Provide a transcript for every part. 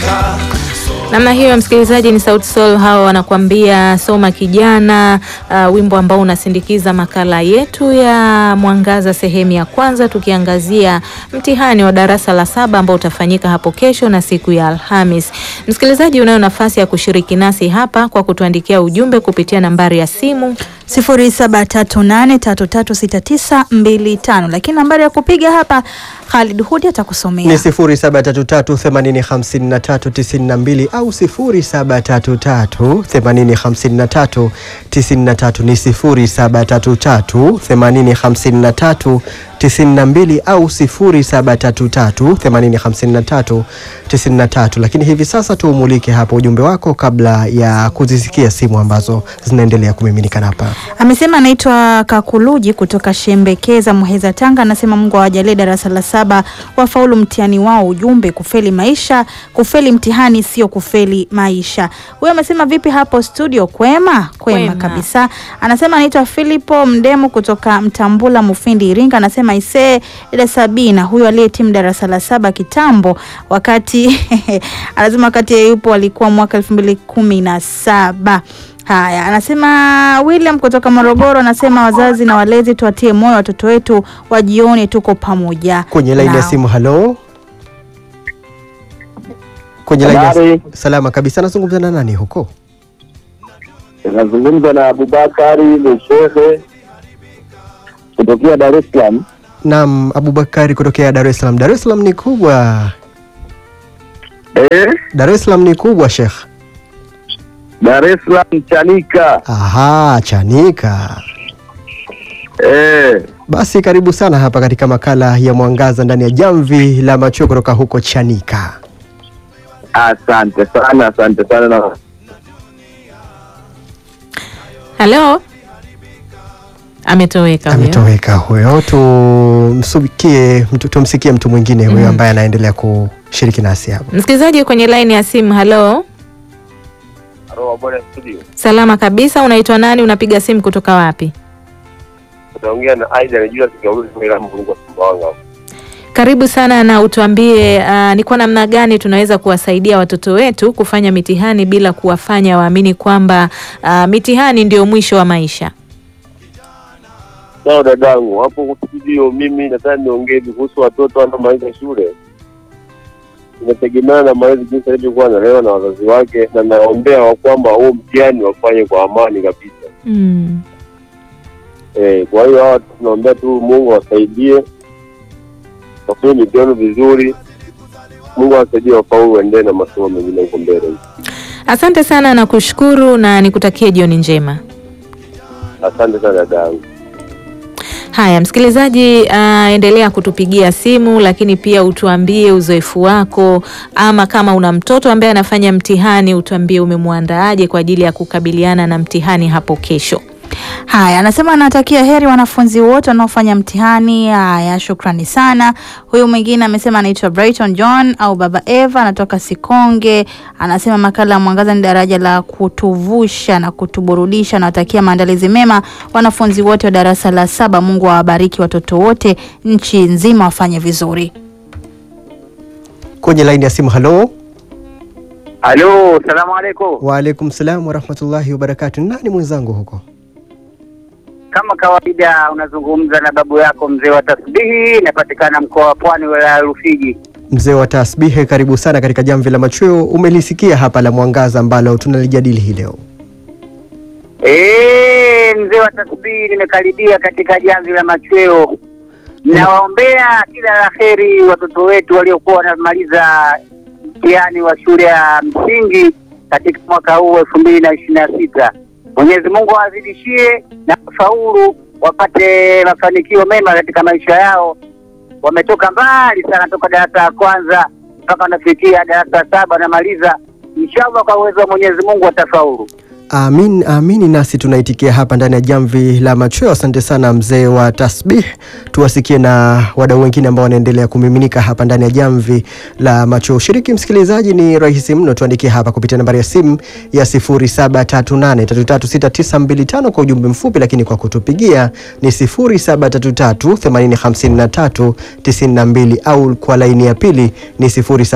Namna hiyo msikilizaji, ni Sauti Sol hao wanakuambia soma kijana, uh, wimbo ambao unasindikiza makala yetu ya Mwangaza sehemu ya kwanza, tukiangazia mtihani wa darasa la saba ambao utafanyika hapo kesho na siku ya Alhamis. Msikilizaji, unayo nafasi ya kushiriki nasi hapa kwa kutuandikia ujumbe kupitia nambari ya simu 0738336925 lakini nambari ya kupiga hapa Khalid Hudi atakusomea ni 0733805392 au 0733805393 ni 0733805392 au 0733805393. Lakini hivi sasa tuumulike hapa ujumbe wako kabla ya kuzisikia simu ambazo zinaendelea kumiminika hapa. Amesema anaitwa Kakuluji kutoka Shembekeza, Muheza, Tanga. Anasema Mungu awajalie darasa la saba wafaulu mtihani wao. Ujumbe, kufeli maisha, kufeli mtihani sio kufeli maisha. Huyo amesema vipi hapo studio? Kwema, kwema, Kwema. kabisa. Anasema anaitwa Filipo Mdemu kutoka Mtambula, Mufindi, Iringa. Anasema isee, dada Sabina huyo aliyetimu darasa la saba kitambo, wakati anasema wakati yeye yupo alikuwa mwaka elfu mbili kumi na saba. Haya, anasema William kutoka Morogoro, anasema wazazi na walezi tuwatie moyo watoto wetu wajione tuko pamoja Kwenye laini ya nao. simu, halo. Kwenye laini ya Habari. salama kabisa, nazungumza na nani huko? Nazungumza na Abubakari Lushehe kutokea Dar es Salaam. Naam, Abubakari kutokea Dar es Salaam. Dar es Salaam ni kubwa, Eh, Dar es Salaam ni kubwa Sheikh. Dar es Salaam Chanika. Aha, Chanika. Eh, Basi karibu sana hapa katika makala ya Mwangaza ndani ya Jamvi la Macho kutoka huko Chanika. asante sana, asante sana na halo. Ametoweka huyo. Ametoweka huyo, tumsikie mtu, tumsikie mtu mwingine huyo Mhm. ambaye anaendelea kushiriki nasi hapa. Msikilizaji kwenye laini ya simu, halo. Roho bwana studio. Salama kabisa, unaitwa nani? Unapiga simu kutoka wapi? Tunaongea na Aida najua tukiauliza kwa Mungu kwa Sumbawanga. Karibu sana na utuambie, uh, ni kwa namna gani tunaweza kuwasaidia watoto wetu kufanya mitihani bila kuwafanya waamini kwamba uh, mitihani ndio mwisho wa maisha. Sawa dadangu, hapo studio mimi nataka niongee kuhusu watoto wanaomaliza shule. Inategemeana na malezi jinsi alivyokuwa analewa na wazazi wake, na naombea wa kwamba huo mtihani wafanye kwa amani kabisa. Mm. Eh, kwa hiyo hawa tunaombea tu Mungu awasaidie wafanye mitihani vizuri, Mungu awasaidie wafaulu, waendelee na masomo mengine huko mbele. Asante sana na kushukuru na nikutakie jioni njema. Asante sana dadangu. Haya, msikilizaji, uh, endelea kutupigia simu, lakini pia utuambie uzoefu wako, ama kama una mtoto ambaye anafanya mtihani, utuambie umemwandaaje kwa ajili ya kukabiliana na mtihani hapo kesho. Haya, anasema anatakia heri wanafunzi wote wanaofanya mtihani. Haya, shukrani sana. Huyu mwingine amesema anaitwa Brighton John au Baba Eva, anatoka Sikonge. Anasema makala ya Mwangaza ni daraja la kutuvusha na kutuburudisha. Anawatakia maandalizi mema wanafunzi wote wa darasa la saba. Mungu awabariki watoto wote nchi nzima wafanye vizuri. Kwenye laini ya simu, halo. Halo, salamu alaikum. Waalaikum salam warahmatullahi wabarakatu. Nani mwenzangu huko? Kama kawaida unazungumza na babu yako mzee wa tasbihi, inapatikana mkoa wa Pwani, wilaya ya Rufiji. Mzee wa tasbihe, karibu sana katika jamvi la machweo. Umelisikia hapa la mwangaza ambalo tunalijadili hii leo. Eh, mzee wa tasbihi, nimekaribia katika jamvi la machweo. Nawaombea kila la heri watoto wetu waliokuwa wanamaliza mtihani wa shule ya msingi katika mwaka huu elfu mbili na ishirini na sita. Mwenyezi Mungu awazidishie na kufaulu, wapate mafanikio mema katika maisha yao. Wametoka mbali sana toka darasa la kwanza mpaka wanafikia darasa la saba wanamaliza. Inshallah, kwa uwezo wa Mwenyezi Mungu watafaulu. Amin, amini nasi tunaitikia hapa ndani ya jamvi la machweo. Asante sana mzee wa tasbih. Tuwasikie na wadau wengine ambao wanaendelea kumiminika hapa ndani ya jamvi la machweo. Ushiriki msikilizaji ni rahisi mno, tuandikie hapa kupitia nambari ya simu ya 0738336925 kwa ujumbe mfupi, lakini kwa kutupigia ni 0733805392 au kwa laini ya pili ni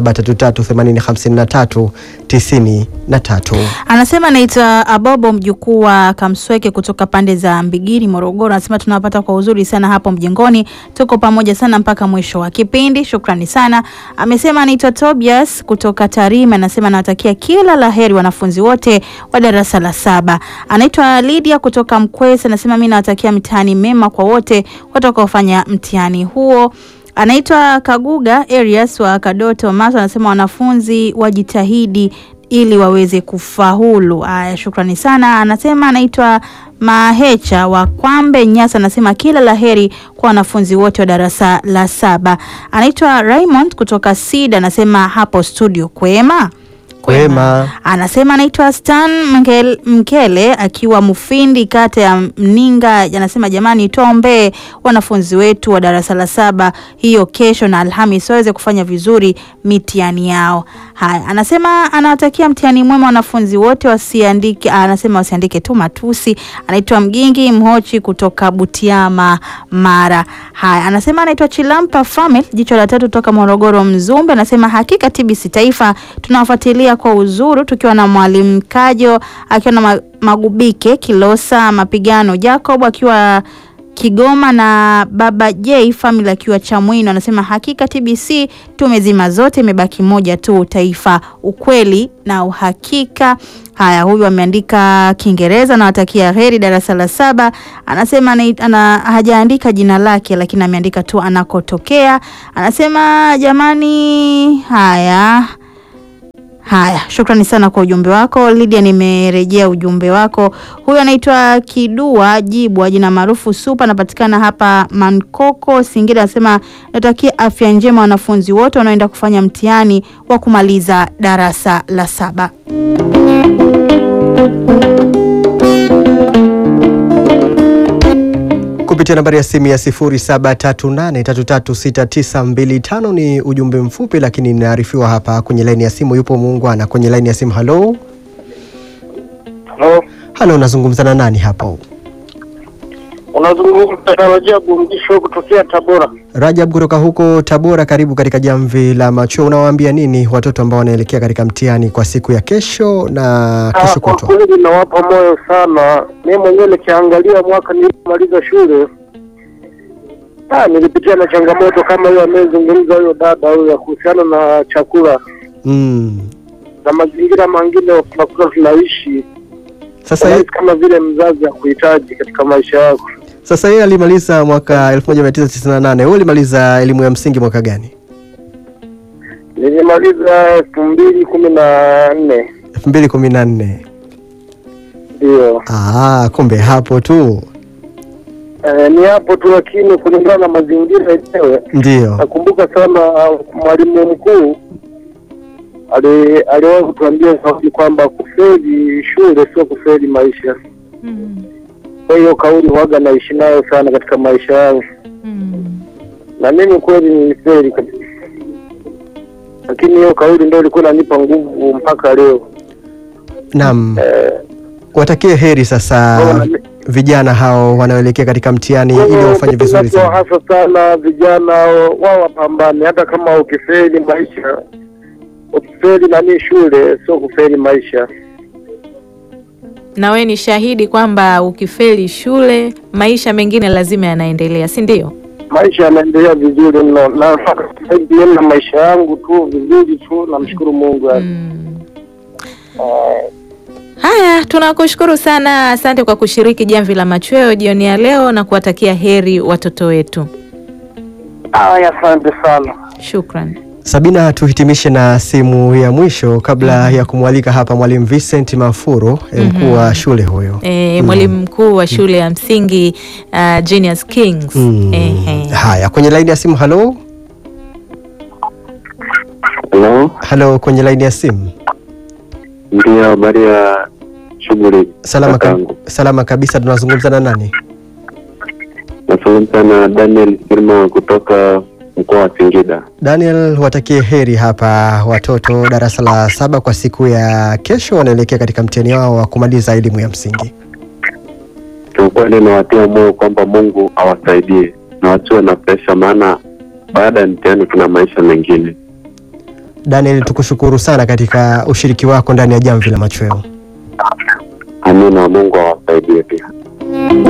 0733805393. Anasema naitwa Abobo mjukuu wa Kamsweke kutoka pande za Mbigiri, Morogoro. Anasema tunawapata kwa uzuri sana hapo mjengoni, tuko pamoja sana mpaka mwisho wa kipindi. Shukrani sana. Amesema anaitwa Tobias kutoka Tarime, anasema anawatakia kila la heri wanafunzi wote wa darasa la saba. Anaitwa Lydia kutoka Mkwese, anasema mimi nawatakia mtihani mema kwa wote watakaofanya mtihani huo. Anaitwa Kaguga Arias wa Kadoto Maso, anasema wanafunzi wajitahidi ili waweze kufaulu. Aya, shukrani sana. Anasema anaitwa Mahecha wa Kwambe Nyasa, anasema kila laheri kwa wanafunzi wote wa darasa la saba. Anaitwa Raymond kutoka Sida, anasema hapo studio kwema Kwema. anasema anaitwa Stan Mkele, Mkele akiwa Mufindi kata ya Mninga. Anasema jamani, tuombee wanafunzi wetu wa darasa la saba hiyo kesho na Alhamis waweze kufanya vizuri mitihani yao. Haya, anasema anawatakia mtihani mwema wanafunzi wote, wasiandike anasema wasiandike tu matusi. Anaitwa Mgingi Mhochi kutoka Butiama Mara. Haya, anasema anaitwa Chilampa Famil jicho la tatu toka Morogoro Mzumbe. Anasema hakika TBC Taifa tunawafuatilia kwa uzuru tukiwa na mwalimu Kajo akiwa na ma- Magubike Kilosa Mapigano Jacob akiwa Kigoma na baba J family akiwa Chamwino. Anasema hakika TBC tumezima zote, imebaki moja tu, taifa, ukweli na uhakika. Haya, huyu ameandika Kiingereza, nawatakia heri darasa la saba. Anasema ana, ana, hajaandika jina lake, lakini ameandika tu anakotokea. Anasema jamani, haya Haya, shukrani sana kwa ujumbe wako Lydia, nimerejea ujumbe wako. Huyu anaitwa Kidua Jibwa, jina maarufu Supa, anapatikana hapa Mankoko, Singida. Anasema natakia afya njema wanafunzi wote wanaoenda kufanya mtihani wa kumaliza darasa la saba. kupitia nambari ya simu ya 0738336925 ni ujumbe mfupi, lakini inaarifiwa hapa kwenye laini ya simu yupo muungwana kwenye laini ya simu. Halo, Halo, halo, nazungumza na nani hapo? unazungumza na Rajabu Mgisho kutokea Tabora. Rajab kutoka huko Tabora, karibu katika jamvi la macho. Unawaambia nini watoto ambao wanaelekea katika mtihani kwa siku ya kesho na kesho Ah, Kwa kutwa? kweli nawapa moyo sana. Mimi mwenyewe nikiangalia mwaka nilipomaliza shule ah, nilipitia na changamoto kama hiyo amezungumza huyo dada huyo ya kuhusiana na chakula Mm. na mazingira mengine tunakuwa tunaishi Sasa, ye, Unahisi kama vile mzazi hakuhitaji katika maisha yako. sasa yeye alimaliza mwaka 1998 wewe ulimaliza elimu ya msingi mwaka gani? Nilimaliza elfu mbili kumi na nne 2014. ndio. Ah, kumbe hapo tu Eh, ni hapo tu, lakini kulingana na mazingira yenyewe ndio. Nakumbuka sana uh, mwalimu mkuu ali- aliwahi kutuambia kauli kwamba kufeli shule sio kufeli maisha. Kwa hiyo kauli huwaga naishi nayo sana katika maisha yangu, na mimi kweli nilifeli kabisa, lakini hiyo kauli ndio ilikuwa inanipa nguvu mpaka leo. Naam. Eh, Watakie heri sasa Bwana, vijana hao wanaoelekea katika mtihani ili wafanye vizuri sana. hasa sana vijana wao wapambane, hata kama ukifeli maisha, ukifeli nani shule sio kufeli maisha. Na we ni shahidi kwamba ukifeli shule maisha mengine lazima yanaendelea, si ndio? maisha yanaendelea vizuri mno na mpaka sasa hivi mimi na maisha yangu tu vizuri tu namshukuru Mungu yani. Mm. Haya, tunakushukuru sana, asante kwa kushiriki jamvi la machweo jioni ya leo na kuwatakia heri watoto wetu. Aya, asante sana. Shukran. Sabina, tuhitimishe na simu ya mwisho kabla ya kumwalika hapa mwalimu Vincent Mafuro, eh, mkuu wa shule huyo. E, mwalimu mkuu wa shule ya msingi uh, Genius Kings. Mm. Ehe. Haya, kwenye laini ya simu. Halo, Halo, halo, kwenye laini ya simu. ndio habari ya shughuli Salama, ka, kakangu. salama kabisa. Tunazungumza na nani? Nazungumza na Daniel Sirma kutoka mkoa wa Singida. Daniel, watakie heri hapa watoto darasa la saba kwa siku ya kesho, wanaelekea katika mtihani wao wa kumaliza elimu ya msingi. Kiukweli nawatia moyo kwamba Mungu awasaidie na wasiwe na presha, maana baada ya mtihani kuna maisha mengine. Daniel, tukushukuru sana katika ushiriki wako ndani ya Jamvi la Machweo. Amina, Mungu awasaidie pia.